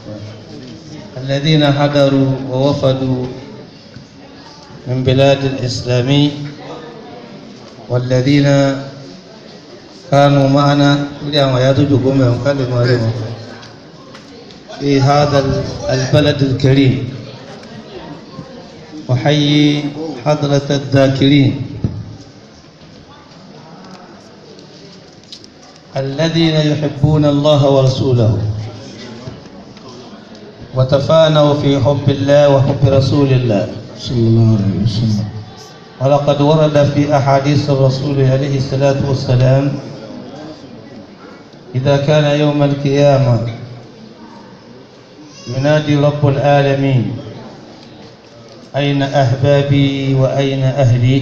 الذين حضروا ووفدوا من بلاد الإسلام والذين كانوا معنا اليوم يدجوا كلمة لهم في هذا البلد الكريم وحيي حضرة الذاكرين الذين يحبون الله ورسوله وتفانوا في حب الله وحب رسول الله صلى الله عليه وسلم ولقد ورد في أحاديث الرسول عليه الصلاة والسلام إذا كان يوم القيامة ينادي رب العالمين أين أحبابي وأين أهلي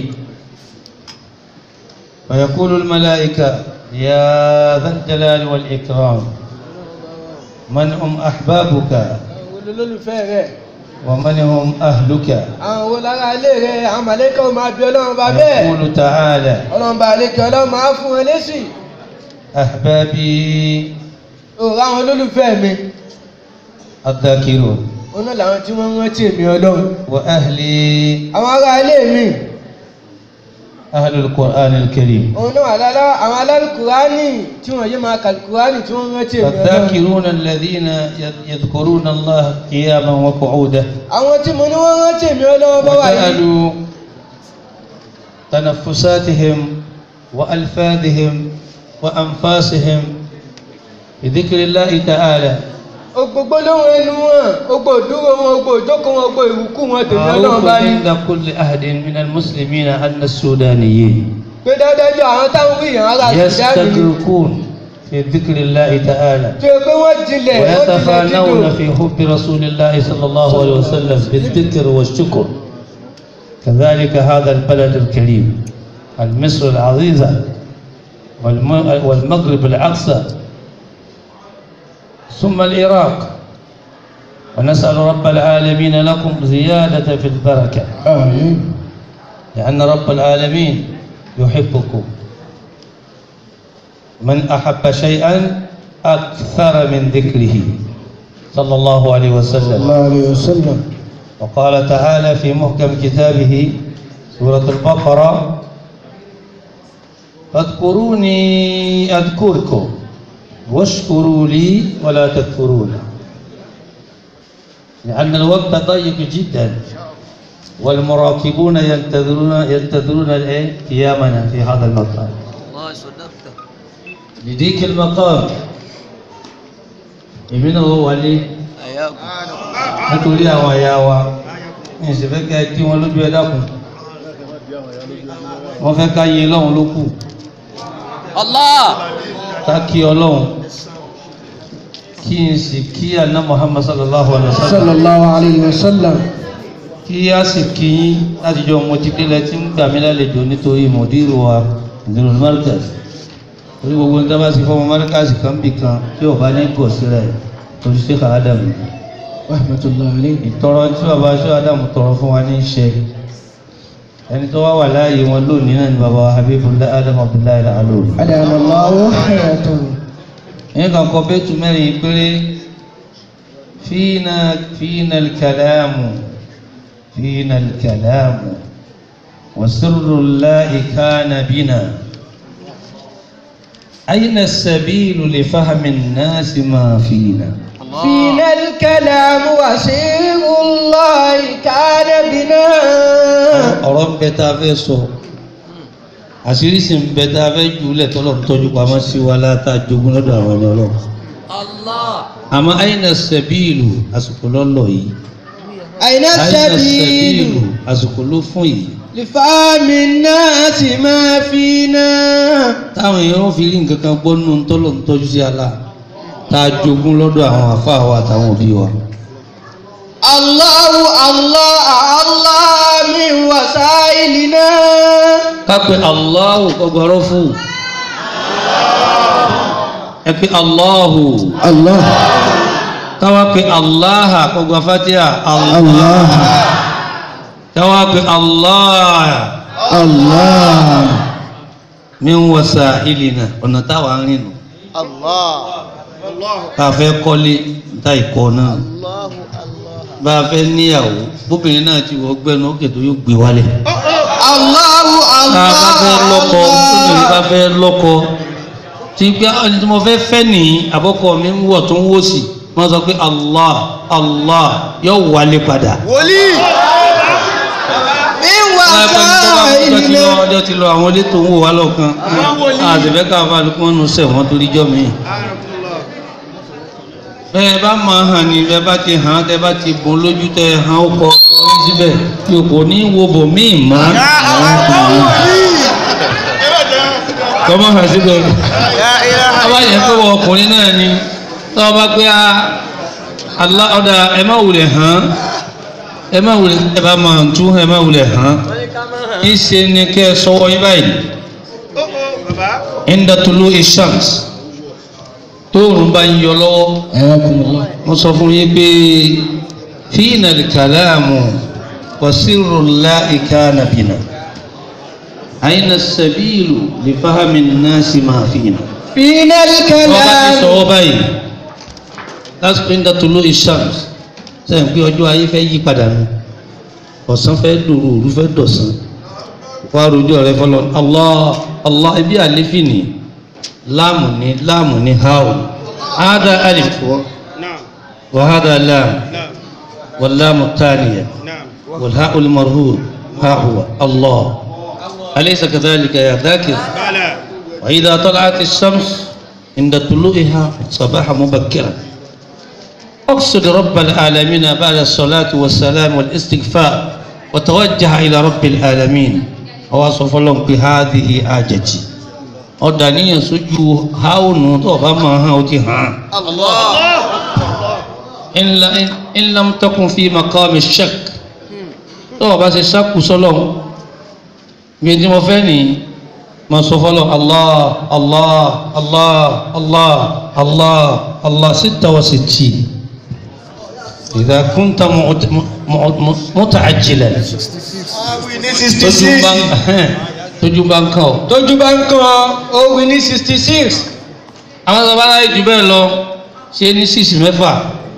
ويقول الملائكة يا ذا الجلال والإكرام من هم أحبابك àwọn olólùfẹ́ rẹ̀ ومن هم أهلك àwọn olára ilé rẹ̀ àwọn màlẹ́kà ó máa bí ọlọ́run bá bẹ́ẹ̀ يقول تعالى ọlọ́run bá lékè ọlọ́run máa fún ẹ lésì أحبابي òòrùn àwọn olólùfẹ́ mi الذاكرون òun náà làwọn tí wọ́n ń rántí èmi ọlọ́run وأهلي àwọn ará ilé mi أهل القرآن الكريم òun náà àlálá àwọn alálùkùránì tí wọ́n yé máa kàlùkùránì tí wọ́n ń rántí èmi ọlọ́run فالذاكرون الذين يذكرون الله قياما وقعودا àwọn tí mo ní wọ́n rántí èmi ọlọ́run bá wà yìí وجعلوا تنفساتهم وألفاظهم وأنفاسهم بذكر الله تعالى gbogbo lóhun ẹnu wọn gbogbo ìdúró wọn gbogbo ìjókòó wọn gbogbo ìwúkú wọn tèmi ọlọ́run معروف bá ní عند كل أحد من المسلمين أن السودانيين pé dáadáa àwọn táwọn wí yàn ara ìdáàbò يستغرقون في ذكر الله تعالى tí o pé wọ́n jinlẹ̀ wọ́n jinlẹ̀ ويتفانون dídò في حب رسول الله صلى الله عليه وسلم بالذكر والشكر كذلك هذا البلد الكريم المصر العزيزة والم- والمغرب الأقصى ثم العراق ونسأل رب العالمين لكم زيادة في البركة آمين لأن رب العالمين يحبكم من أحب شيئا أكثر من ذكره صلى الله عليه صلى وسلم الله عليه وسلم وقال تعالى في محكم كتابه سورة البقرة فاذكروني أذكركم واشكروا لي ولا تكفرون لأن الوقت ضيق جدا والمراقبون ينتظرون ينتظرون الإيه؟ قيامنا في هذا المقام الله صدقت لديك المقام èmi náà wọlé أياكم nítorí àwọn àyà wa ní ìṣẹ̀fẹ́ kí ẹ tí wọn lójú ẹ dákun wọ́n fẹ́ ká yin lọ́hùn ló kù الله ká kí ọlọ́hun kí n sì kí àná Muhammad sallallahu alaihi wa صلى sallam الله عليه وسلم kí a sì kí yín láti jọ mo ti délẹ̀ tí ń gbà mí lálejò nítorí mòdìrú wa ìdúró markaz orí gbogbo nígbà bá sì fọmọ markaz kan bì kan tí ò bá ní gọ̀ sílẹ̀ torí ṣe kà á dàbí. رحمة الله عليه ìtọrọ tí bàbá aṣọ adamu tọrọ fún wa ní í ṣe ẹni tó wá wà láàyè wọn lónìí náà ni bàbá wa habibullah adamu abdullahi alori. أدام الله حياته ẹ̀yìn kan kọ bẹ́ẹ̀tù mẹ́rin péré fíìnà fíìnà kàlámù fíìnà kàlámù wasirrullahi kana bina. أين السبيل لفهم الناس ما فينا؟ فينا الكلام وسير الله كان بنا ọ̀rọ̀ ń bẹ tá a fẹ́ sọ àṣírí sì ń bẹ tá a fẹ́ jùlẹ̀ tọ́lọ̀ ń tọ́jú pamọ́ sí wa láta jogún lọ́dọ̀ àwọn ẹni ọlọ́run الله àmọ́ àyìnà sẹ́bíìlù àsìkò lọ́lọ́ yìí أين àyìnà السبيل sẹ́bíìlù àsìkò ló fún yìí لفهم الناس ما فينا táwọn èèyàn fi rí nǹkan kan gbọ́ nínú tọ́lọ̀ ń tọ́jú sí ala tá a jogún lọ́dọ̀ àwọn àfáà wa àtàwọn òbí wa. الله الله الله من وسائلنا ká pé Allahu kọgbọ́rọ́ fún ẹ pé Allahu الله káwá pé Allah kọgbà fatiha Allah. الله káwá pé Allah الله min wasailina ọ̀nà táwa ń rìn nù. bá a fẹ́ kọ́lé ta ìkọ́ náà bá a fẹ́ níyàwó bóbìnrin náà ti wọ́ gbẹ́nu ó kètò yóò gbé wálẹ̀ Allahu tá a bá fẹ́ lọ́kọ bóbìnrin bá fẹ́ lọ́kọ tí gbé ẹni tí mo fẹ́ fẹ́ nìyí àbọ̀kọ mi ń wọ̀ tó ń wò sí wọ́n sọ pé Allah Allah yóò wálé padà. wòlíì mi wà ọjọ́ ti lọ sáà ọjọ́ ti lọ àwọn ilé tó ń wò wá lọ́kàn àtẹ̀fẹ́ káfà lókun wọn nù sẹ̀ wọ́n torí jọ́ mi. bẹ́ẹ̀ bá máa hàn ní bẹ́ẹ̀ bá ti hàn tẹ́ bá ti bùn lójú tẹ́ hàn ó kọ orí síbẹ̀ tí o kò ní wo bò míì mọ́ kọ́mọ́ hàn síbẹ̀ ọba yẹn pé wọ ọkùnrin náà ni tọ́ ọba pé a alá ọ̀dà ẹ má wulẹ̀ hàn ẹ má wulẹ̀ ẹ bá máa tú ẹ má wulẹ̀ hàn ìṣe ni kẹ́ ẹ sọ́wọ́ yín báyìí inda tulu ishams tóòrùn bá ń yọ lọ́wọ́ Ayakumullah. mo sọ fún yín pé fíìnà kàláàmù wàsírù láìka nàbìnà àyìnà sàbílù lè fáhàmì náà sì máa fìnà. Fínà wọ́n bá ti kalam. sọ̀rọ̀ báyìí lásìkò inda tulu ishams sẹ́yìn pé ọjọ́ ayé fẹ́ yí padà nù ọ̀sán fẹ́ dòrò òru fẹ́ dọ̀sán wá rojú ọ̀rẹ́ fọlọ́ allah allah ibi àlefi ni láàmù ni láàmù ni háò hádà alif wa hádà láàmù wàlámù tánìyà والهاء المرهور ها هو الله أليس كذلك يا ذاكر وإذا طلعت الشمس عند طلوعها صباحا مبكرا اقصد رب العالمين بعد الصلاة والسلام والاستغفار وتوجه إلى رب العالمين ووصف لهم بهذه حاجتي ọ̀dàníyàn sójú háùnù tó bá máa hàn ó ti hàn. in lam takun fi maqami shak tó o bá ṣe ṣáàkù sọ́lọ̀ bí tí mo fẹ́ ní ma sọ fọ́lọ̀ allah allah allah allah allah allah sitta wa sitti idha kunta muta'ajjilan tójú bá ń tójú bá ń kàn ọ́ tójú bá ń kan ó wí ní sixty six àwọn tó bá láyé jù bẹ́ẹ̀ lọ ṣe ní six mẹ́fà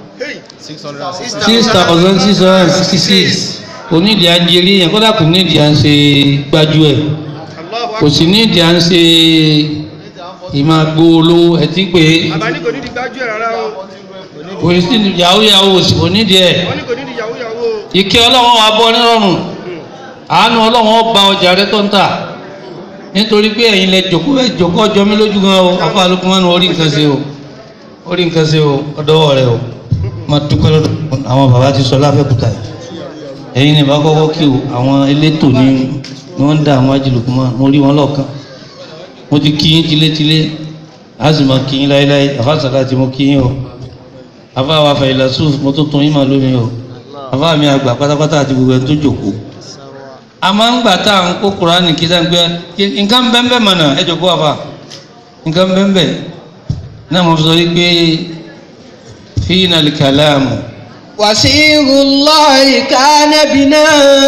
six thousand six hundred and sixty six onídìí ajẹ́rí yẹn kódà kò nídìí à ń ṣe gbájú ẹ̀ kò sì nídìí à ń ṣe ìmàgbó olówó ẹtí pé Bàbá ní kò ní di gbájú ẹ̀ rárá o. kò sí yahoo yahoo sì kò nídìí ẹ̀ Wọ́n ní kò ní di yahoo yahoo o. ìkẹ́ ọlọ́run wa bọ́ nírọ̀rùn àánú ọlọ́run ọba ọjà rẹ tó ń tà nítorí pé ẹ̀yin lẹ jòkó ẹ jòkó ọjọ́ mi lójú gan o afa alukumanu orí nǹkan ṣe o orí nǹkan ṣe o ọdọwọ rẹ o má dúpẹ́ lọ́dọ̀ àwọn bàbá ti sọ láfẹ́kúta yìí ẹ̀yin ni bá kọ́kọ́ kí o àwọn elétò ní ni wọ́n ń dá àwọn ajílùkùmọ́ mo rí wọn lọ́ọ̀kan mo ti kí yín tilétilé a sì máa kí yín láéláé àfàsàlá tí mo kí yín o àfa àwọn afẹ́yìnlá sùn mo tó tún yín máa lómi o àfa mi àgbà pátápátá àti gbogbo ẹni tó jòkó a máa ń gbà tá à ń kó kuraani kí sáà ń gbé nǹkan bẹ́ẹ̀ mọ̀nà ẹ jọ kó wa fa nǹkan bẹ́ẹ̀ náà mo sọ wípé fíìnà kàlámù وسير الله كان بنا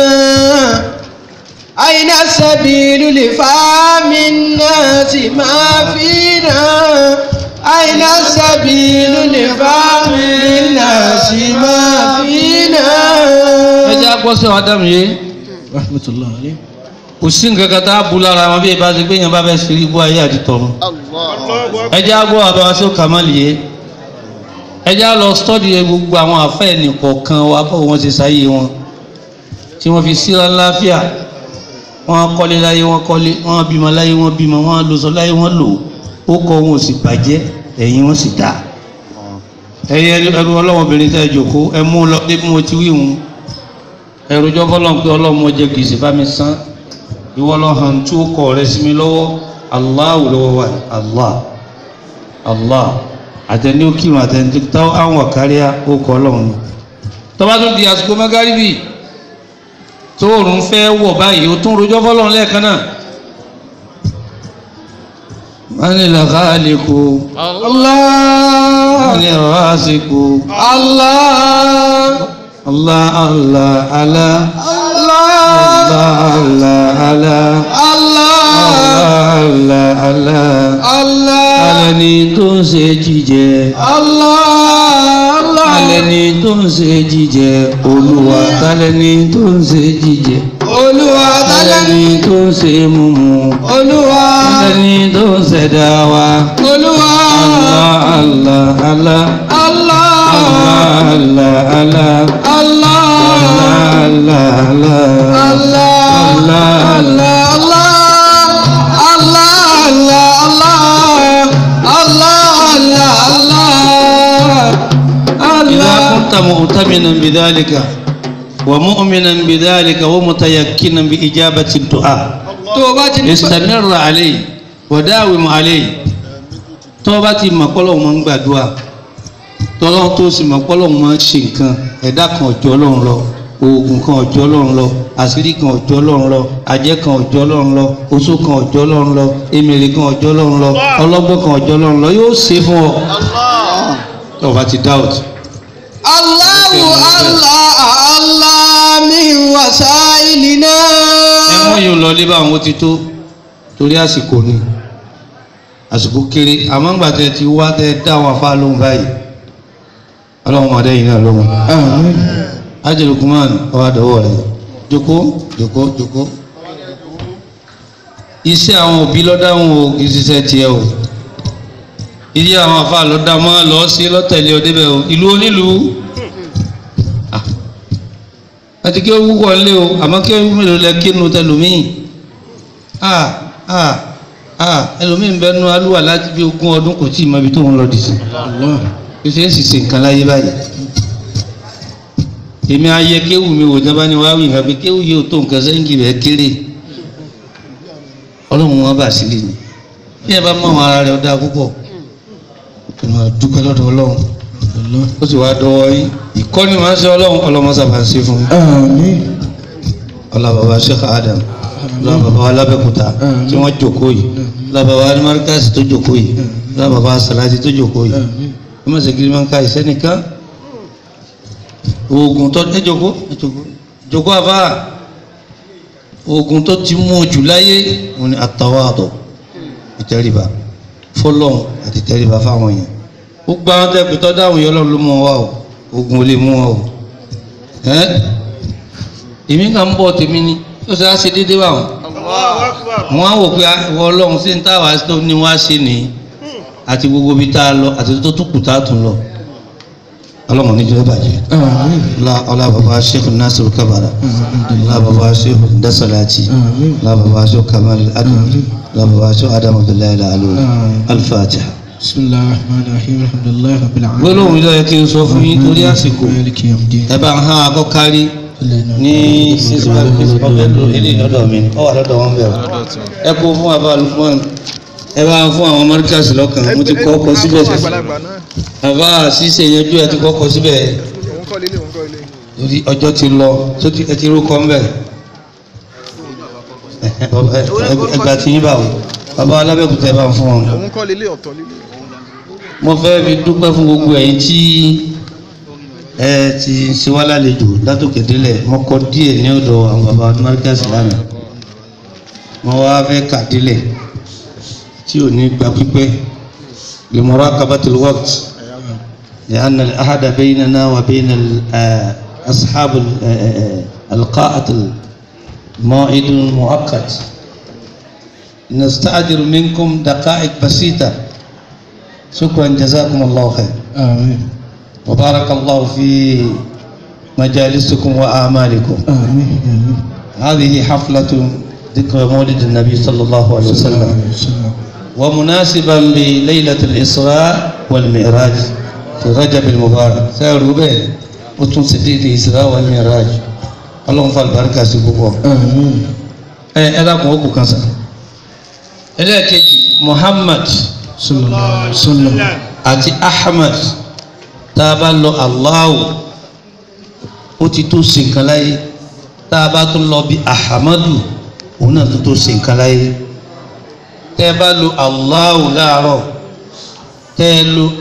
أين السبيل لفهم الناس ما فينا أين السبيل لفهم الناس ما فينا ẹ jẹ́ àgbọ̀sẹ̀ Ádámù yé رحمة الله عليه kò sí nǹkan kan tá a bu lára wọn bí ìbá ti gbé yẹn bá fẹ́ ṣe ibú ayé àti tọ̀run ẹ jẹ́ àgbọ̀ àbáwá sí kàmáàlì yé ẹ jẹ́ lọ stọ́dì gbogbo àwọn àfẹ́ nìkọ̀ọ̀kan wa báwo wọ́n ti sáyé wọn tí wọ́n fi síra láfíà wọ́n kọ́lé láyé wọ́n kọ́lé wọ́n bímọ láyé wọ́n bímọ wọ́n lọ́sọ láyé wọ́n lò ó kọ́ wọn ò sì bàjẹ́ ẹ̀yìn wọn sì dá ẹ̀yẹ ẹrú ọlọ́mọbìnrin tẹ́ ẹ jòkó ẹ mú un lọ dé bí mo ti wí hun ẹrú jọ fọlọ́n pé ọlọ́mọ jẹ gbèsè bá mi san ìwọ lọ hàn tí ó kọ rẹ sí mi lọ́wọ́ Allahu lọ́wọ́ wa Allah Allah àtẹni ó kírun àtẹni tó táwọn àwọn àkáríà ó kọ ọlọ́run ni tọ́ba tó di àsìkò mẹ́gàríbì tóòrùn fẹ́ wọ̀ báyìí ó tún rojọ́ fọlọ́run lẹ́ẹ̀kan náà manil khaliqu الله manil rasiqu الله Allah Allah Allah الله Allah Allah Allah Allah Allah Allah Allah alẹ́ni tó ń ṣe jíjẹ Allah Allah alẹ́ni tó ń ṣe jíjẹ olúwa tálẹ́ni tó ń ṣe jíjẹ Olúwa tálẹ́ alẹ́ni tó ń ṣe mímu Olúwa alẹ́ni tó ń ṣẹ̀dá wa Olúwa Allah Allah Allah Allah Allah Allah Allah Allah Allah Allah Allah Allah Allah Allah Allah Allah Allah إذا Allah كنت مؤتمنا بذلك ومؤمنا بذلك ومتيقنا بإجابة الدعاء tó o bá ti ní استمر عليه وداوم عليه tó bá ti mọ̀ pọ́lọ́ máa ń gbàdúrà tọ́lọ́ tó sì mọ̀ pọ́lọ́ máa ń ṣe nǹkan ẹ̀dá kan ọ̀jọ́ ọlọ́run lọ oògùn kan ọ̀jọ́ ọlọ́run lọ àṣírí kan ọ̀jọ́ ọlọ́run lọ àjẹ́ kan ọ̀jọ́ ọlọ́run lọ oṣó kan ọ̀jọ́ ọlọ́run lọ emèrè kan ọ̀jọ́ ọlọ́run lọ ọlọ́gbọ́n kan ọ̀jọ́ ọlọ́run lọ yóò ṣe fún ọ tó o bá ti doubt Allahu Allah Allah min wasailina. ẹ̀wọ̀n yóò lọ lé báwọn ó ti tó torí àsìkò ni àsìkò kéré àmọ́ ńgbà tẹ ti wá tẹ dá àwọn afá lóhùn báyìí ọlọ́run máa dẹ́yìn náà lóhùn. ajẹ́lukuman ọwọ́ àdọ́wọ́ rẹ̀ jókòó jókòó jókòó. iṣẹ́ àwọn òbí lọ́dáhùn o kì í ṣiṣẹ́ tiẹ̀ o ilé àwọn afá lọ́dá máa lọ sí lọ́tẹ̀lé ọdẹ́bẹ̀ o ìlú onílùú Ah. àti kí ó wúwọ́ lé o àmọ́ kí ó mélòó lẹ kínú tẹlómìn ah ah ah ẹlòmíín bẹ nu alúwà láti bí ogún ọdún kò tí ì mọ ibi tó ń lọ dìsí bí ṣe ń sì ṣe nǹkan láyé báyìí èmi ayẹ kéwù mi wò jábá ni wàá wí nǹkan pé kéwù yóò tó nǹkan sẹ́yìn rẹ̀ kéré ọlọ́run wọn bá sílẹ̀ ni bí ẹ bá mọ àwọn ara rẹ̀ ọ̀dà púpọ̀ ìmọ̀ dúpẹ́ lọ́dọ̀ ọlọ́run ó sì wáá dọwọ́ yín ìkọ́ni máa ń ṣe ọlọ́run ọlọ́mọ sábà ń ṣe fún yín Àmín. ọlá bàbá Sheikh Adam ọlá bàbá wa lábẹ́kúta tí wọ́n jókòó yìí ọlá bàbá wa ní Markaz tó jókòó yìí ọlá bàbá wa Salati tó jókòó yìí ẹ má ṣe kiri máa ń ka ìsẹ́nìkan oògùn tó ẹ jókòó ẹ jókòó jókòó àbá oògùn tó ti mú jù láyé wọn ni àtàwádọ̀ ìtẹríba fọlọ́n àti ìtẹríba fáwọn èèyàn gbogbo àwọn tẹ́ pẹ̀tọ́ dáhùn yọ lọ́run ló mú wọn wá o oògùn ò lè mú wọn o ẹ́ èmi kàn ń bọ̀ tèmi ni ó ṣe á ṣe déédéé wà wọn Allahu Akbar. wọn á wò pé ìwọ ọlọ́run sí ní táwa tó ní wá sí ni àti gbogbo ibi tá a lọ àti tó tún kù tá a tún lọ ọlọ́run ní jẹ́ bàjẹ́ Àmín. ọlá ọlá bàbá sheikh nasiru kabara ọlá bàbá sheikh dasalati Àmín. ọlá bàbá sheikh kamal adam ọlá bàbá sheikh adam abdullahi alalu Àmín. alfatiha. Bismillahir Rahmanir Rahim. Alhamdulillahi Rabbil Alamin. gbólóhùn ilé yẹ kí n sọ fún yín torí àsìkò Maliki yawmiddin. ẹ bá ń hàn akọ́kárí ní sísúbà kristu ọbẹ̀ ló ilé lọ́dọ̀ mi ọ wà lọ́dọ̀ wọn bẹ̀rẹ̀ ẹ kó fún àbá lukman ẹ bá ń fún àwọn mọ́ríkàsì lọ́kàn mo ti kọ́ ọkọ̀ síbẹ̀ àgbàlagbà náà àbá ṣíṣe yanjú ẹ ti kọ́ ọkọ̀ síbẹ̀ òun kọ́ lélẹ̀ òun kọ́ lélẹ̀. torí ọjọ́ ti lọ tó ti ẹ ti rúkọ ń bẹ̀ ẹgbà tí yín bá wò bàbá alábẹ́kùtà ẹ bá ń fún wọn. òun kọ́ lélẹ̀ ọ̀tọ̀ lélẹ̀. mo fẹ́ fi dúpẹ́ fún gbogbo ẹ̀yin tí ẹ ti ṣe wá lálejò látòkè délẹ̀ mo kọ díẹ̀ ní ọ̀dọ̀ àwọn bàbá Markaz lánàá mo wá fẹ́ kà délẹ̀ tí ò ní gba pípẹ́ li muraqabatil waqt لأن العهد بيننا وبين ال- آه، أصحاب ال- آه، آه، القاءة موعد مؤقت نستأجر منكم دقائق بسيطة شكرا جزاكم الله خير Àmín. وبارك الله في مجالسكم وأعمالكم Àmín. Àmín. هذه حفلة ذكرى مولد النبي صلى الله عليه وسلم ومناسبا بليلة الإسراء والمعراج في رجب المبارك سير به وتنسدي الإسراء والمعراج اللهم فالبركة سبحانه Àmín. ẹ ẹ dákun ó kù kan sàn ẹlẹ́ẹ̀kejì Muhammad Sallallahu alaihi wasallam. àti Ahmad tá a bá lọ Allahu ó ti tó ṣe nǹkan láyé tá a bá tún lọ bí Ahamadu òun náà tó tó ṣe nǹkan láyé tẹ́ ẹ bá lo Allahu láàárọ̀ tẹ́ ẹ lo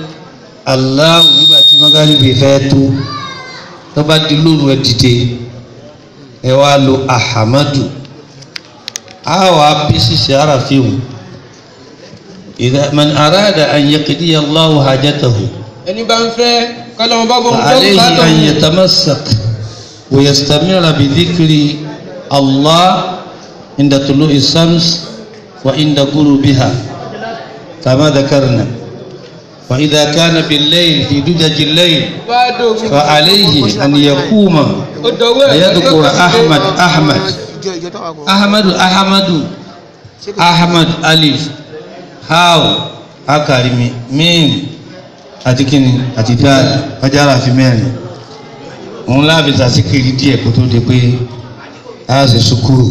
Allahu nígbà tí mọ́gàlíbì fẹ́ tó tó bá di lóru ẹ dìde ẹ wá lo ahamadu a wà bí ṣíṣe ara fi wù ìdá man arada an yaqdiya Allahu hajatahu ẹni bá ń fẹ́ kọ́lọ́mọ bá bọ̀ ń fẹ́ فعليه bùkátà أن òun. يتمسك ويستمر بذكر الله عند طلوع الشمس وعند غروبها كما ذكرنا وإذا كان بالليل في دجج الليل bá dògùn فعليه أن يقوم ó dọ̀wọ́ ẹ̀ ويذكر أحمد أحمد ìjọ ìjọ táwọn akọ. أحمد أحمد أحمد ألف هاو أكرمي ميم àti kíni àti dáàdì ọjàrà fi mẹ́rin òun láàbí sàṣíkiri díẹ̀ kó tó di pé a ṣe sukuru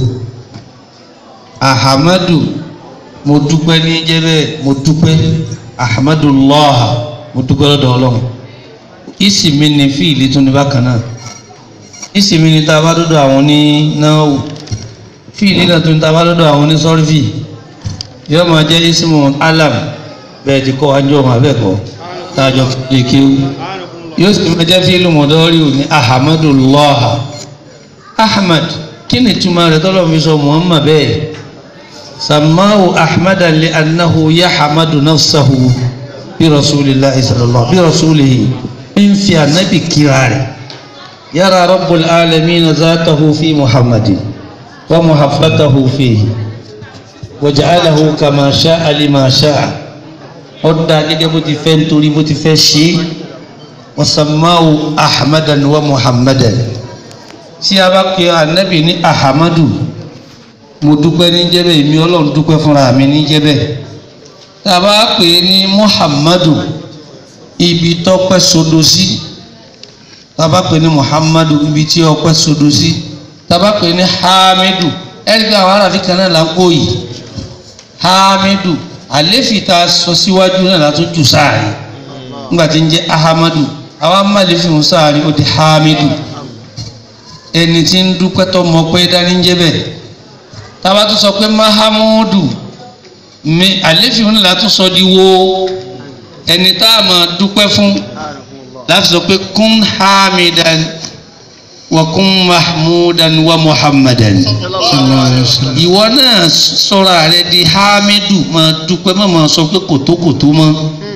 ahamadu mo dúpẹ́ ní jẹ́bẹ́ mo dúpẹ́ ahamadu lọ́ha mo dúpẹ́ lọ́dọ̀ ọlọ́run ìsìnmi ni fíìlì tún ní bákan náà ìsìnmi ni tá a bá dọ́dọ̀ àwọn ní náà fíìlì náà tún ní tá a bá dọ́dọ̀ àwọn ní sọ́rífì yóò máa jẹ́ ismu alam bẹ́ẹ̀ ti kọ́ wájú ọmọ abẹ́ẹ̀kọ́ tájọ lè kéwú yóò sì máa jẹ́ fíìlù mọ̀dọ́rì ní ahamadullah ahmad kí ni túmọ̀ rẹ̀ tọ́lọ̀ fi sọ muhammad bẹ́ẹ̀ samahu ahmadan li annahu yahamadu nafsahu bí rasulillahi sallallahu bí rasulihi ń fi anabi kíra rẹ̀ yàrá rabbul alamin zatahu fi muhammadin wa muhabbatahu fihi waja'alahu kama sha'a lima sha'a ọ̀dà gẹ́gẹ́ bó ti fẹ́ nítorí bó ti fẹ́ ṣe é wasammahu ahmadan wa muhammadan tí a bá pe anabi ní ahamadu mo dúpẹ́ ní jẹ́bẹ̀ èmi ọlọ́run dúpẹ́ fúnra mi ní jẹ́bẹ̀ tá a bá pè é ní muhammadu ibi tọ́pẹ́ sodo sí tá a bá pè é ní muhammadu ibi tí ọpẹ́ sodo sí tá a bá pè é ní hamidu ẹ̀rí pé àwọn aráàfin kan náà là ń kó yìí hamidu àléfì tá a sọ síwájú náà látún jù sáàrin nígbà tí ń jẹ́ ahamadu àwọn amáléfì ń sáàrin ó di hamidu ẹni tí ń dúpẹ́ tó mọ pé dání ń jẹ́ bẹ́ẹ̀ tába tó sọ pé mahamudu mi àléfì ń látún sọ di wo ẹni tá a máa dúpẹ́ fún láti sọ pé kún hamidan wa kún mahmudan wa muhammadan ìwọ náà sọra rẹ di hamidu máa dúpẹ́ má máa sọ pé kòtókòtó mọ́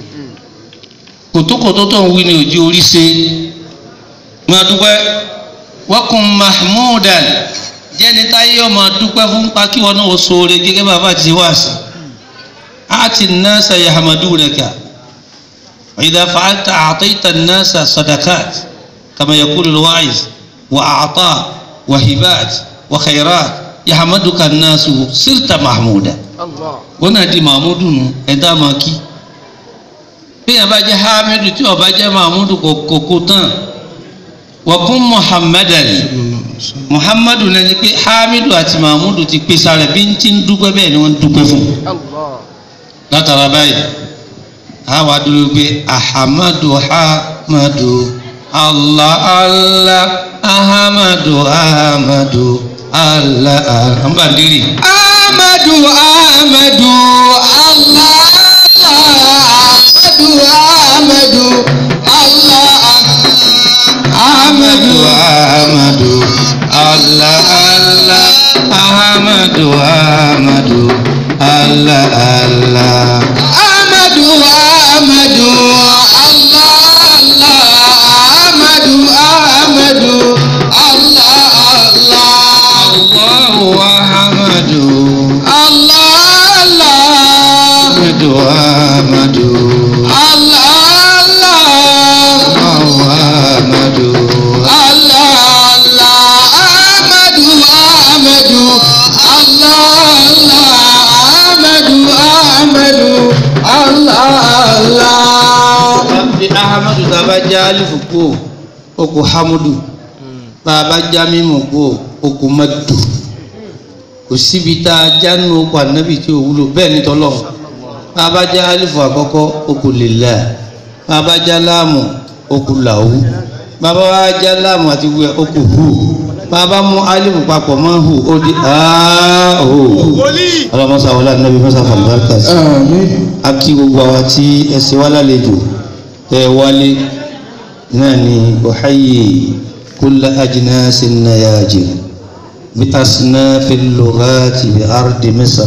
kòtókòtó tó ń wí ní òjì orí ṣe máa dúpẹ́ wọ́kùn mahmudan jẹ́ni táyé ọmọ dúpẹ́ fún pa kí wọn náà sóore gẹ́gẹ́ bàbá ti wá sí àti nasa yahmadunaka idha fa'alta a'tayta nasa sadakat kama yaqulu al-wa'iz wa a'ta wa hibat wa khairat yahmaduka nasu sirta mahmuda wọn náà di mahmudu nù ẹ̀dá máa kí bí yàrá bá jẹ́ hamidu tí ó bá jẹ́ mahmudu kò kò tán wọ́kún muhammadan muhammadu náà ni pé hamidu àti mahmudu ti pèsè rẹ̀ bí n ti ń dúpẹ́ bẹ́ẹ̀ ni wọ́n ń dúpẹ́ fún látara báyìí àwa dúró pé ahamadu ahamadu allah allah ahamadu ahamadu allah allah n bá dérì. Ahmadu Ahmadu Allah Ahmadu Ahmadu Allah Ahmadu Ahmadu Allah Allah Ahmadu Ahmadu Allah Allah Ahmadu Ahmadu Allah Allah Ahmadu Ahmadu Allah Allah Allahu Ahmadu Allah Allah Ahmadu Ahmadu Allah Allah Allahu Ahmadu Allah Allah Ahmadu Ahmadu Allah Allah Ahmadu Ahmadu Allah Allah. Bí Ahmadu tá a bá já alifu kú o kò Hamudu tá a bá já mímu kú o kò Madu kò síbi tá a já nínú okò ànábì tí o wúlò bẹ́ẹ̀ ni tọ́lọ̀ tá a bá já alifu àkọ́kọ́ o kò Lillah tá a bá já láàmù o kò Lahu bàbá wa já láàmù àti wíwẹ̀ o kò Hu bàbá mú alifu papọ̀ mọ́ Hu o di aaa o ọlọ́mọsá wọlé ànábì mọ́sá fàlùbáràkà sí a kí gbogbo àwa tí ẹ ṣe wá lálejò tẹ wálé náà ni ọ̀háyè kúlá ajínásí náyàjì بأصناف اللغات بأرض مصر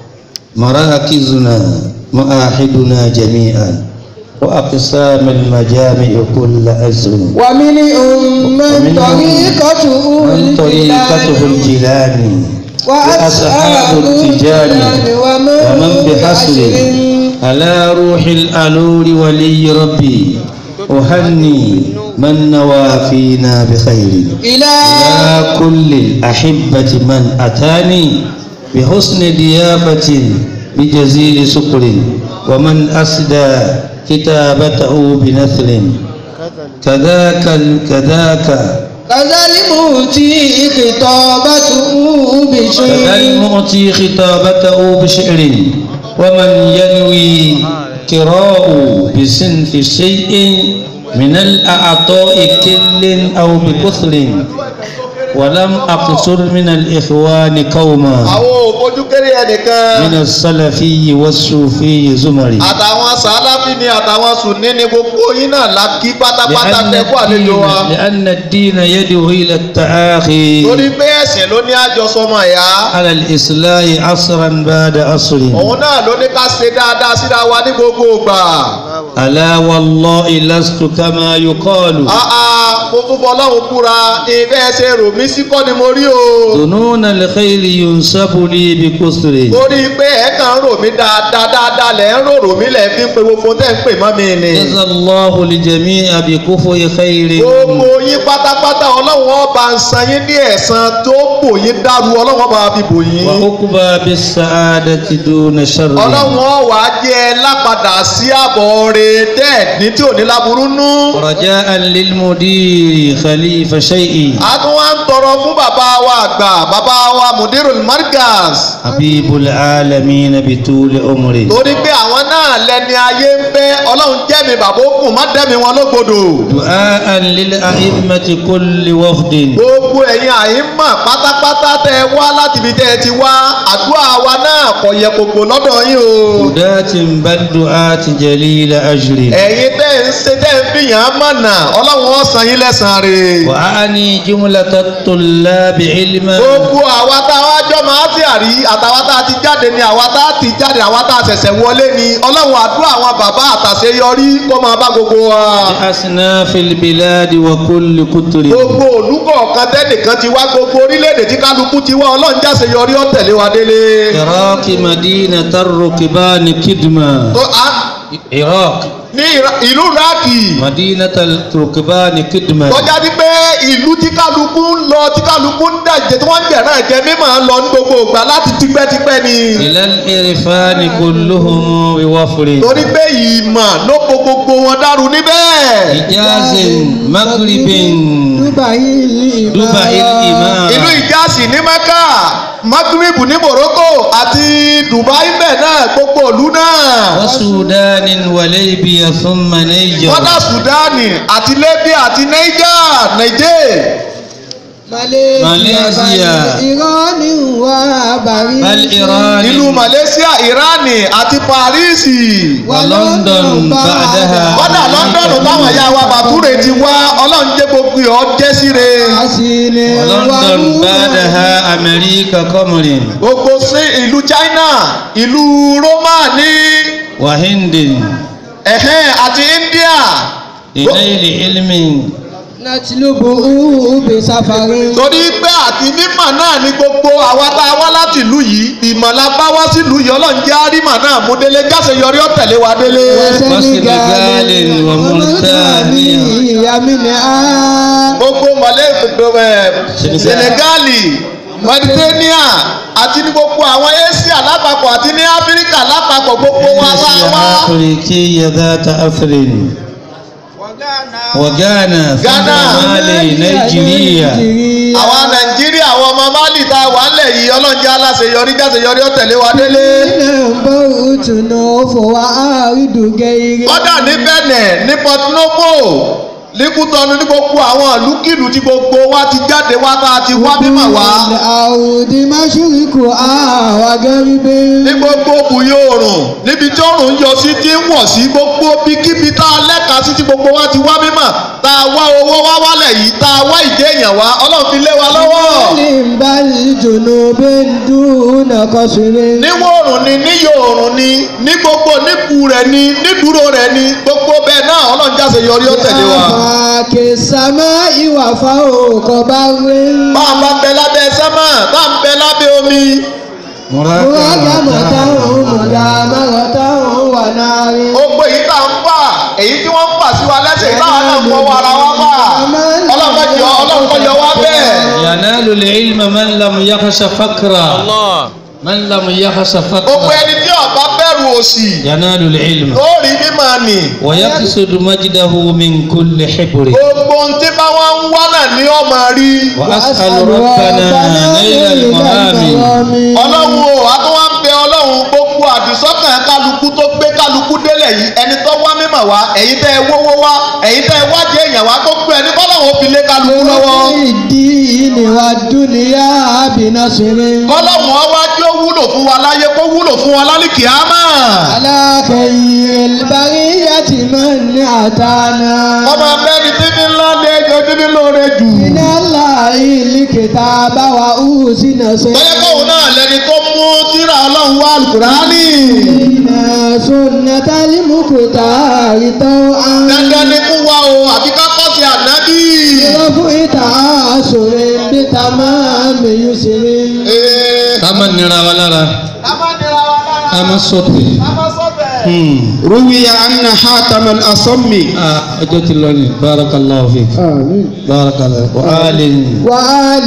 مراكزنا معاهدنا جميعا وأقسام المجامع كل أزر ومنهم من ومنهم طريقته من طريقته الجيلاني وأصحاب التجان ومن بحصر على روح الألول ولي ربي أهني من نوى فينا بخير إلى يا كل الأحبة من أتاني بحسن ضيافة بجزيل سكر ومن أسدى كتابته بنثر كذاك كذاك كذا المؤتي خطابته كذا بشيء المؤتي خطابته بشعر ومن ينوي كراء بصنف شيء من الأعطاء كل أو بكثر ولم أقصر من الإخوان قوما àwọn òfojú kéré ẹnìkan من السلفي والصوفي زمري àtàwọn sàláfì ni àtàwọn sùnní ni gbogbo yín náà la kí pátápátá لأن tẹkọ àlejò الدين, wa لأن الدين يدعو إلى التآخي torí pé ẹ̀sìn ló ní àjọsọmọ ẹ̀yà على الإصلاح عصرا بعد عصر òun náà ló ní ká ṣe dáadáa síra wa ní gbogbo ìgbà ألا والله لست كما يقال àà mo tún fọlọ́run búra ìfẹ́ ṣe rò mí sí kọ́ ni mo rí o ظنون الخير ينسب لي بكثر torí pé ẹ̀ kàn ń rò mí dáadáa dáadáa lẹ̀ ń rò rò mí lẹ̀ fi ń pe gbogbo tẹ́ ń pè mọ́ mi ni جزى الله الجميع بكفء خير gbogbo yín pátápátá ọlọ́run ọba ń san yín ní ẹ̀san tó bò yín dàrú ọlọ́run ọba fi bò yín. وعقبى بالسعادة دون شر ọlọ́run ọ̀wà jẹ́ ẹ lápadà sí àbọ̀ rẹ̀ tẹ́ ní tí ò ní láburú nú. رجاء للمدير خليفة شيء a tún wá ń tọrọ fún bàbá wa àgbà bàbá wa mudirul markaz. حبيب العالمين بطول عمره torí pé àwọn náà lẹni ayé ń fẹ́ ọlọ́run jẹ́mi bàbá òkun má dẹ́mi wọn lógbodò. دعاء للأئمة كل وفد gbogbo ẹ̀yin àyínmọ̀ pátápátá tẹ́ ẹ wá láti ibi tẹ́ ẹ ti wá àdúrà wa náà kò yẹ kòkò lọ́dọ̀ yín o. هداة بل دعاة جليل أجر ẹ̀yin tẹ́ ń ṣe tẹ́ ń fìyàn mọ̀nà ọlọ́run ó san yín lẹ́sàn-án rẹ̀. وأعني جملة الطلاب علما gbogbo àwa tá a wá jọ máa ti àrí àtàwa tá a ti jáde ni àwa tá a ti jáde àwa tá a ṣẹ̀ṣẹ̀ wọlé ni ọlọ́run àdúrà àwọn bàbá àtàṣeyọrí kó máa bá gbogbo wa. بأصناف البلاد وكل كتر gbogbo olùkọ̀ọ̀kan tẹ́nìkan ti wá gbogbo orílẹ̀-èdè tí kálukú ti wá ọlọ́run jáṣeyọrí ó tẹ̀lé wa délé. عراق مدينة الركبان كدما tó a عراق ní Ira- ìlú iraki مدينة الركبان كدما tọ́já ní pé ìlú tí kálukú ń lọ tí kálukú ń dàjẹ́ tí wọ́n ń jẹ̀rán ẹ̀jẹ̀ mímọ́ ń lọ ní gbogbo ìgbà láti tipẹ́tipẹ́ ni. إلى الإرفان كلهم بوفر torí pé ìmọ̀ ló po gbogbo wọn dàrú níbẹ̀. إجاز مغرب Dubai دبي الإمام ìlú ìjásí ní mẹ́kà magrib ní morocco àti dubai bẹ́ẹ̀ náà gbogbo ìlú náà. وسودان وليبيا ثم نيجر kọ́dà sudani àti libya àti niger niger. Malaysia. Irani wa bari. بل إيران ìlú malaysia iran àti paris. ولندن بعدها kọ́dà london táwọn ẹ̀yà wa bàtúrè ti wá ọlọ́run jẹ́ gbogbo ọ̀ jẹ́ síre. Asile ولندن بعدها أمريكا قمر gbogbo sí ìlú china ìlú roma ní وهند ẹ̀hẹ́n àti india. إلى علم Natilubu bi safari. torí pé àti mímọ̀ náà ni gbogbo àwa tá a wá láti ìlú yìí ìmọ̀ la bá wá sílùú yìí ọlọ́run jẹ́ àrímọ̀ náà mú délé jáṣeyọrí ọ̀tẹ̀lé wa délé. وسنغال وموريتانيا. Yamini a. gbogbo mọ̀lẹ́ ẹ̀ Senegal. senegali mauritania àti ní gbogbo àwọn asia lápapọ̀ àti ní áfíríkà lápapọ̀ gbogbo wa wá wá. أفريقية ذات أثر وغانا ثم Ghana. مالي نيجيريا àwa nàìjíríà àwọn ọmọ mali tá a wà ńlẹ̀ yìí ọlọ́run jẹ́ aláṣeyọrí jáṣeyọrí ọ̀tẹ̀lé wa délé. Nẹ́ẹ̀mbọ̀ òtúnú fòwá àrídùgẹ́ ire. kọ́dà ní bẹ̀nẹ̀ ní port novo líkútọ́nu ní gbogbo àwọn ìlúkìlú tí gbogbo wa ti jáde wá tá a ti wá mímọ̀ wá Àwùdí Máṣúríkù àwà gẹ́ríbé. ní gbogbo bùyó oòrùn níbi tí oòrùn ń yọ sí tí ń wọ̀ sí gbogbo bíkíbi tá a lẹ́ka sí tí gbogbo wa ti wá mímọ̀ tá a wá owó wá wálẹ̀ lẹ̀ yìí tá a wá ìjẹ́ èèyàn wá ọlọ́run fi lé wa lọ́wọ́. بل جنوب دون قصر níwọ̀ oòrùn ni níyọ̀ oòrùn ni ní gbogbo níbu rẹ̀ ni nídúró rẹ̀ ni gbogbo bẹ́ẹ̀ náà ọlọ́run jáse yọrí ó tẹ̀lé wa. آفاك السماء وفوق بر bá a bá bẹ lábẹ́ sẹ́mà bá a bẹ lábẹ́ omi. مراقبة مدامرة ونار gbogbo èyí tá à ń fà èyí tí wọ́n ń fà sí wa lẹ́sẹ̀ táwa náà ń fọwọ́ ara wa fà ọlọ́run kọ́ yọ ọlọ́run kọ́ yọ wá bẹ́ẹ̀. ينال العلم من لم يخش فقرا Allah. من لم يخش gbogbo فقرا ẹni tí ọba bẹ̀rù òṣì ينال العلم ó rí mímọ́ nì. ويقصد مجده من كل حبر gbogbo ohun tí bá wọn ń wá náà ní ọmọ rí. وأسأل ربنا نيل المهام ọlọ́run o a tún wá ń bẹ ọlọ́run gbogbo àdìsọ́kàn kálukú tó gbé kálukú délẹ̀ yìí ẹni tó wá mímọ̀ wá ẹ̀yin tẹ́ ẹ wówó wá ẹ̀yin tẹ́ ẹ wájú èèyàn wá gbogbo ẹni kọ́lọ́run ó fi lé kálukú lọ́wọ́. الدين والدنيا بنصر kọ́lọ́run ó wá jẹ́ ó wúlò fún wa láyé kó wúlò fún wa lálìkì ámà. على خير البرية من أتانا ọmọ abẹ́ni tí ní ńlá ní ẹjọ́ tí ní lóore jù. من الله الكتاب وأوزن bóyá kóun náà lẹni tó mú tírà ọlọ́run wá alukurani. سيدنا سنة المختار طوعا dandan ni fún wa o àbí ká kọ́ sí ànábì. رفع تأثر بتمام يسر Ee, ká má nira wa lára ká má nira wa lára. ká má sọ̀tẹ̀. ká má sọ̀tẹ̀. روي أن حاتم الأصم Ah, ọjọ́ ti lọ ní barakallahu fik آمين barakallahu wa alin وآل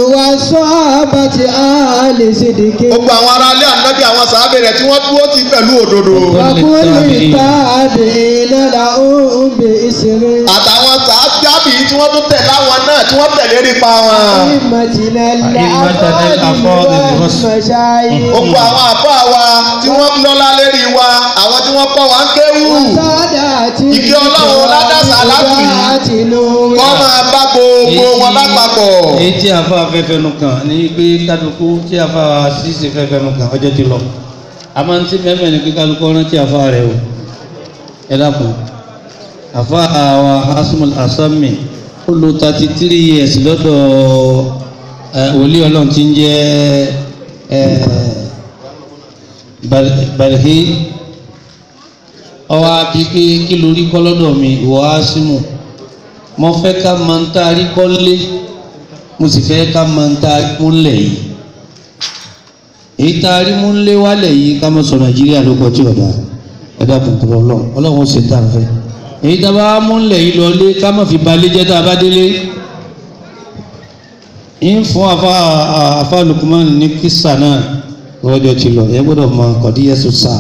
وصحبة آل صدق gbogbo àwọn ará ilé ànábì àwọn sàábẹ̀ rẹ̀ tí wọ́n dúró ti pẹ̀lú òdodo. وكل تابعين لهم بإسر àtàwọn sàábì tí wọ́n tún tẹ̀lé àwọn náà tí wọ́n tẹ̀lé nípa wọn. أئمتنا أئمتنا الأفاضل الأفاضل والرسل. والمشايخ gbogbo àwọn àbá wa tí wọ́n lọ́lá lérí wa àwọn tí wọ́n kọ́ wa ń kéwù. وسادات Ìkẹ́ Ọlọ́run ládàsà látù yìí. وسادات نور kọ́ máa bá gbogbo wọn lápapọ̀. èyí tí afa fẹ́fẹ́ nu kan ní pé kálukú tí afa ṣíṣe fẹ́fẹ́ nu kan ọjọ́ ti lọ a máa ń tí mẹ́mẹ́ ní pé kálukú ọ̀rán tí afa rẹ̀ o ẹ dákun afa àwa asumul asami ó lo thirty three years lọ́dọ̀ ẹ, wòlíì ọlọ́run tí ń jẹ́ ẹ, Bal- balhi ọwọ́ àbí pé kí lórí kọ́ lọ́dọ̀ mi ìwọ asimu mo fẹ́ ká máa ń taari kọ́lé mo sì fẹ́ ká máa ń taari múlẹ̀ yìí èyí taari múlẹ̀ wálẹ̀ yìí ká máa sọ nàìjíríà ló kọ tí ọ̀dà ẹ̀dá kòkòrò ọlọ́run ọlọ́run ó ṣe tá a fẹ́ èyí tá a bá múlẹ̀ yìí lọlé ká má fi balẹ̀ jẹ́ tá a bá délé ń fún afa afa Lukman ní kísà náà lọ́jọ́ ti lọ ẹ gbọ́dọ̀ mọ kọ̀díyẹ́sù sáà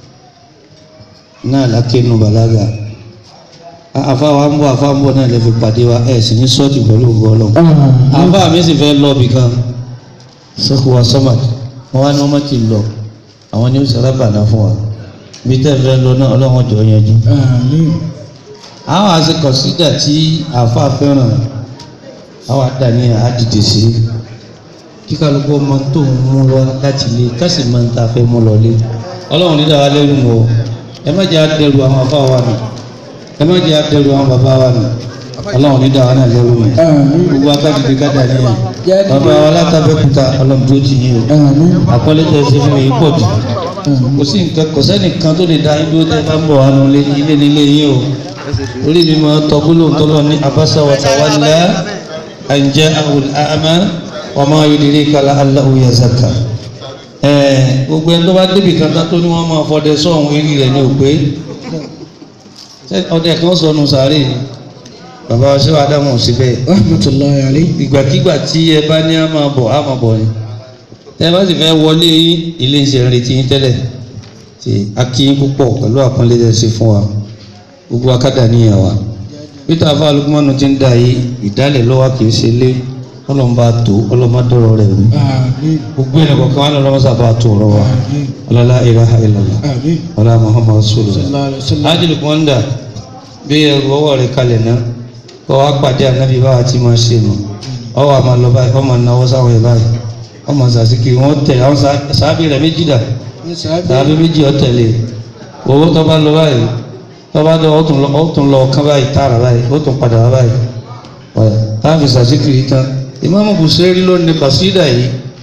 náà lákẹ́nu bàlágà àfáwa ń bọ̀ àfa ń bọ̀ náà lè fi pàdé wa ẹ̀ sì ní sọ́ọ̀tì pẹ̀lú ògbó ọlọ́run àfa mi sì fẹ́ lọ bìkan sẹ́kù wa sọ́màtì wọ́n wá ní wọ́n má ti lọ àwọn ní ó sẹ́rà bàná fún wa bí tẹ́ fẹ́ lọ náà ọlọ́run jọ yanjú. آمين àwọn àti kọ̀sídà tí àfa fẹ́ràn àwọn àdáni àdìdì sí kí kálukú ọmọ tó ń mú lọ láti lé kásì máa ń ta fẹ́ mú lọ lé ọlọ́run ní dáwà lẹ́rù mọ́ ẹ má jẹ́ àdẹrù àwọn afá wa nù ẹ má jẹ́ àdẹrù àwọn bàbá wa nù ọlọ́run ní dáwà náà lẹ́rù mọ́ آمين gbogbo akadìdì kádà ní ẹ̀ bàbá wa látàbẹ́kúta ọlọ́run tó ti yín o آمين àpọ́lẹ́ tẹ̀ ṣe fún mi pọ̀ jù kò sí nǹkan kò sẹ́nìkan tó lè da yín dúró tẹ́ bá ń bọ̀ wá nu ilé ilé nílé yín o orí mi máa tọ́ gbólóhùn tọ́lọ́ ní abasa wa tawalla an ja'ahu al-a'ma wa ma yudrika la'allahu yazakka ẹ̀ẹ́ gbogbo ẹni tó bá débi kan tán tó ní wọ́n máa fọdẹ sọ́hún eré rẹ̀ ní òpé ọdẹ kan sọnù sàárè ni bàbá wa ṣé wàá dáhùn sí bẹ́ẹ̀ رحمة الله عليه ìgbàkigbà tí ẹ bá ní a máa bọ̀ a máa bọ̀ ni ẹ bá sì fẹ́ wọlé yín ilé iṣẹ́ ń retí yín tẹ́lẹ̀ tí a kí yín púpọ̀ pẹ̀lú àpọ́nlé tẹ́ ṣe fún wa gbogbo akádà níyàn wa peter afa alukumanu ti ń da yìí ìdálẹ̀ lọ́wọ́ kì í ṣe lé ọlọ́mọba tó ọlọ́mọdọ́rọ̀ rẹ̀ rú آمين gbogbo ẹ̀rọ kọ̀ọ̀kan wọn lọ́wọ́ sábà tó ọ̀rọ̀ wa ọlọ́lá ilaha illallah آمين ọlá muhammad rasulullah صلى الله عليه وسلم ájìlì kọ́ńdà bí ẹrù ọwọ́ rẹ̀ kalẹ̀ náà kọ́ wá pàdé ànábì báwa tí máa ṣe nù ọwọ́ àmà lọ báyìí ọmọ náwó sáwọn ẹ̀ báyìí ọmọ sàṣìkì wọn tẹ̀ àwọn sàábì rẹ̀ méjì dà sàábì méjì ọ tẹ̀lé owó tó bá lọ báyìí tó bá lọ ó tún lọ ó tún lọ kán báyìí tààrà báyìí ó tún padà wá báyìí ọ̀yà fi sàṣìkiri tán ìmáàmù Busiri ló ní kọ̀sídà yìí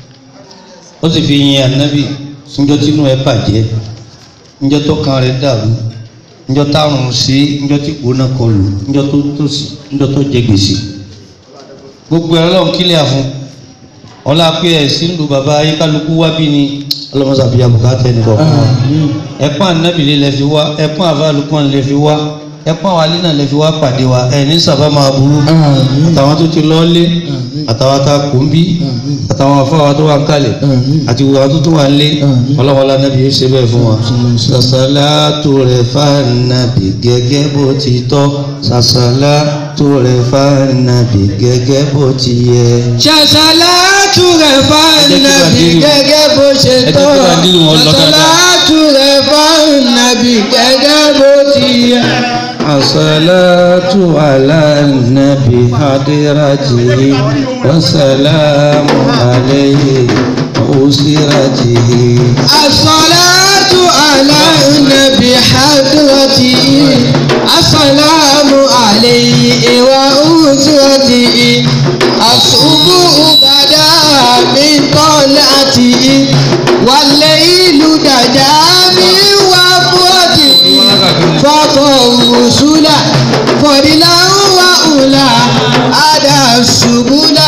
ó sì fi yin ànábì níjọ́ tínú ẹ̀ bàjẹ́ níjọ́ tó kan rẹ̀ dàrú níjọ́ táwọn sí níjọ́ tí kò náà kọlù níjọ́ tó tòsí níjọ́ tó jẹ gbèsè gbogbo ẹ̀ lọ́n kílẹ̀ àfún ọlá pé ẹ̀ sí lu bàbá ayékálukú wá bí ni ọlọ́mọsàbíyà bùkátà ẹnì kọ̀ọ̀kan wa ẹ̀pọ́n ànábì lè fi wá ẹ̀pọ́n àfàlùkọ́n lè fi wá ẹ̀pọ́n àwálé náà lè fi wá pàdé wa ẹ̀ ní sábà máa burú àtàwọn tó ti lọ́ọ́lé àtàwọn tá a kò ń bí àtàwọn afáwa tó wà ń kalẹ̀ àti gbogbo àwọn tó tó wà ń lé ọlọ́wọ́lá nàbí yóò ṣe bẹ́ẹ̀ fún wa. sàṣàlátù rẹ̀ fànàbì gẹ́gẹ́ bó ti tọ́ sàṣàlátù rẹ̀ fànàbì gẹ́gẹ́ bó ti yẹ. ṣàṣàlátù rẹ̀ fànàbì gẹ́gẹ́ bó ṣe ẹ jẹ́ tọ́ kí bàdínù wọn lọ dáadáa. ṣàṣàlátù rẹ̀ fànàbì gẹ́gẹ́ bó ti yẹ. الصلاة على النبي حضرته والسلام عليه وأسرته الصلاة على النبي حضرته السلام عليه وأسرته الصبح بدا من طلعته والليل دجا من وفرته فطر الرسل فضلا وأولى أدى السبل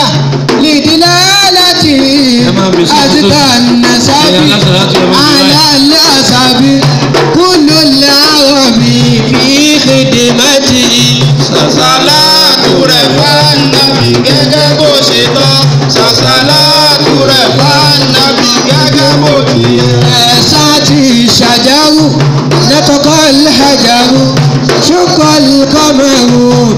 لدلالته أزكى النسب على الأسب كل العرب في خدمته sàṣàlátù rẹ̀ fànàbì gẹ́gẹ́ bó ṣe tọ́ sàṣàlátù rẹ̀ fànàbì gẹ́gẹ́ bó ti yẹ. ساتي الشجر نطق الحجر شق القمر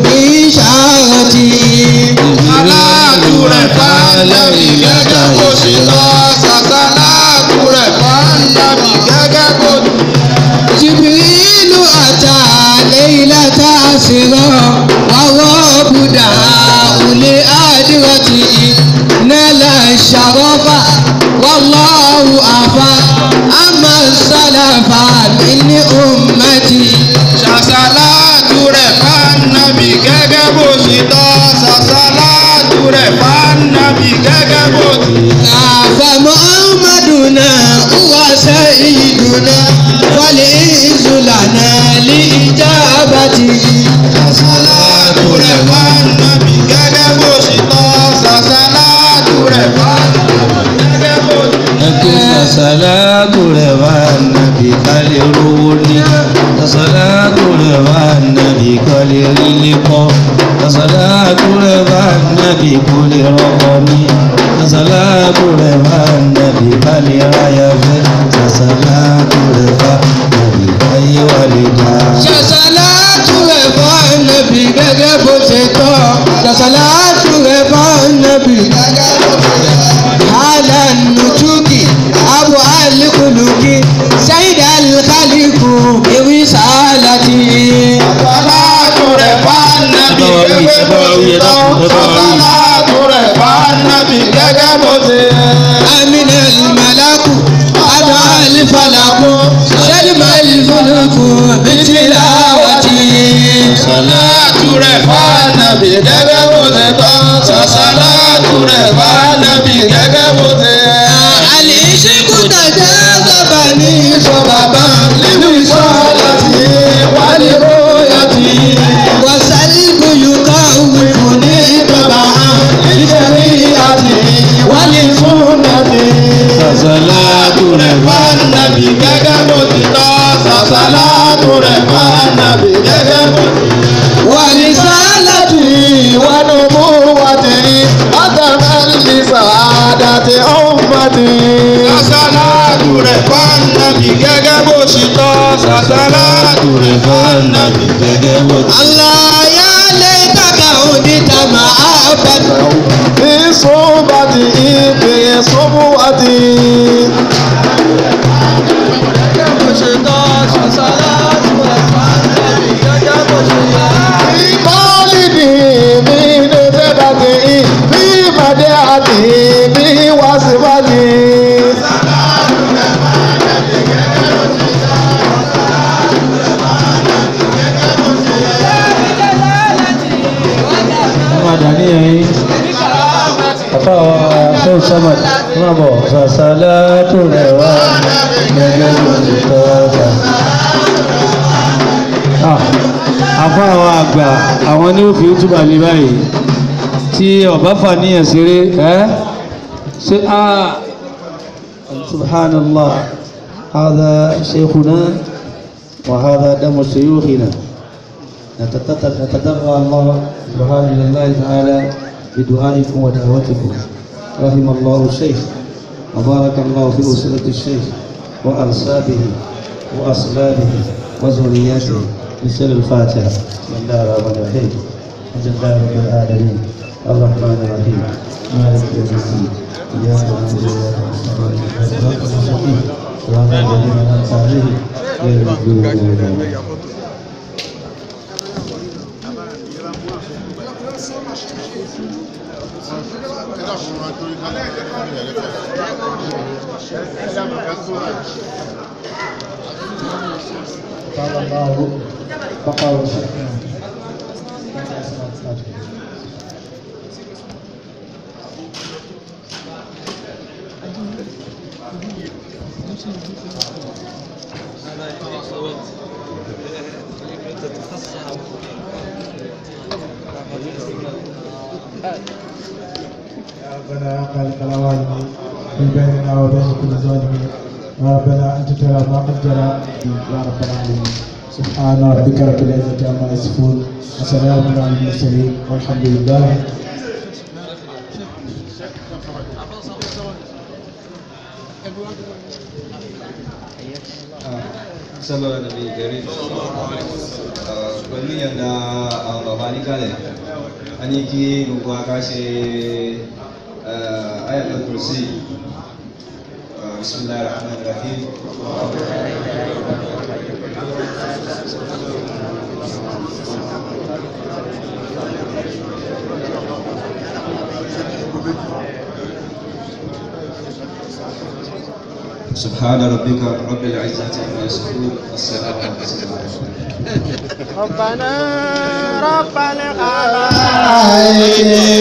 بإشارته sàṣàlátù rẹ̀ fànàbì gẹ́gẹ́ bó ṣe tọ́ sàṣàlátù rẹ̀ fànàbì gẹ́gẹ́ bó ti yẹ. جبريل أتى ليلة أسرى والرب دعاه لآدرته نال الشرف والله أفى أما السلف من أمتي sàṣàlátù rẹ̀ fànàbì gẹ́gẹ́ bó ṣe tọ́ sàṣàlátù rẹ̀ fànàbì gẹ́gẹ́ bó ti yẹ. فمحمدنا هو سيدنا والعز لنا لإجابته sàṣàlátù rẹ̀ fànàbì gẹ́gẹ́ bó ṣe tọ́ sàṣàlátù rẹ̀ fànàbì gẹ́gẹ́ bó ti yẹ. ẹkẹ sàṣàlátù rẹ̀ wà nàbì kálẹ̀ rówó ní sàṣàlátù rẹ̀ wà nàbì kálẹ̀ rílé kọ́ sàṣàlátù rẹ̀ wà nàbì kólé rọ́kọ ní sàṣàlátù rẹ̀ wà nàbì kálẹ̀ ráyà fẹ́ sàṣàlátù rẹ̀ wà nàbì káyé wà lè dá. ṣàṣàlátù rẹ̀ fún ànábì gẹ́gẹ́ bó ṣe tọ́ ṣàṣàlátù rẹ̀ fún ànábì gẹ́gẹ́ bó ṣe tọ́. àlà nùtúkì abu alikuluki sayid alikaliku ewì sàlátì. sàṣàlátù rẹ̀ fànàbì gẹ́gẹ́ bó ṣe tọ́ sàṣàlátù rẹ̀ fànàbì gẹ́gẹ́ bó ti yẹ. amina alimalaku adu alifalaku sẹ́dìmọ̀ alifalaku bitilawati. sàṣàlátù rẹ̀ fànàbì gẹ́gẹ́ bó ti tọ́ sàṣàlátù rẹ̀ fànàbì gẹ́gẹ́ bó ti yẹ. Àlìṣíkú tàjà sábà ní ìfọ̀bàbà nínú ìṣọ́lá tí wálé bóyá tí. wàsálìkù yùká òwe kò ní ìbàbà nítorí àti wálé fún nàbí. sàṣàlátù rẹ̀ wà fànàbì gẹ́gẹ́ bó ti tọ́ sàṣàlátù rẹ̀ fànàbì gẹ́gẹ́ bó ti yẹ. wà ní sálàtù wánú mú wá tẹ̀lé látàrí sàádà tí ó ń bá ti. sàṣàlátù rẹ̀ fànàbì gẹ́gẹ́ bó ṣe tọ́ sàṣàlátù rẹ̀ fànàbì gẹ́gẹ́ bó ti. aláyá lè kàkà òní tàmà àbàtà. ní sọ́bàtì ìpè sọ́bùwàtì. Ìmọ̀lìdì mi ní sẹ́bàtì bí màdé àti bí wàsíwàtì. padà ní ẹ̀yìn àfáwà fún sọ́mọ̀ máa bọ̀ sàṣàlá tó rẹ̀ wá gẹ́gẹ́ bó ti tọ́ ọ̀gá. àfáwà àgbà àwọn ní òfin túbà lè báyìí tí ọba fàníyàn ṣeré ẹ́ ṣe á subhanallah هذا شيخنا وهذا دم شيوخنا نتدرى الله سبحانه لله تعالى بدعائكم ودعوتكم رحم الله الشيخ وبارك الله في أسرة الشيخ وأنسابه وأصلابه وذرياته بسر الفاتحة بسم الله الرحمن الرحيم الحمد لله رب العالمين الرحمن الرحيم مالك يوم الدين إياك نعبد وإياك نستعين اهدنا الصراط المستقيم صراط الذين أنعمت عليهم غير المغضوب عليهم قال الله فقال شيخنا يا ربنا يا خالق العوالم في بيننا وبين كل ظالمين يا ربنا انت ترى ما قد جرى يا رب العالمين سبحان ربك رب العزه عما يصفون وسلام على المرسلين والحمد لله sọlọ nàbí gẹrí pẹ̀lú yànda àwọn bàbá níkàlẹ̀ a ní kí gbogbo aká ṣe ayatul kursi bismillahir rahmanir rahim سبحان ربك رب العزة عما يصفون والسلام على المرسلين ربنا رب العالمين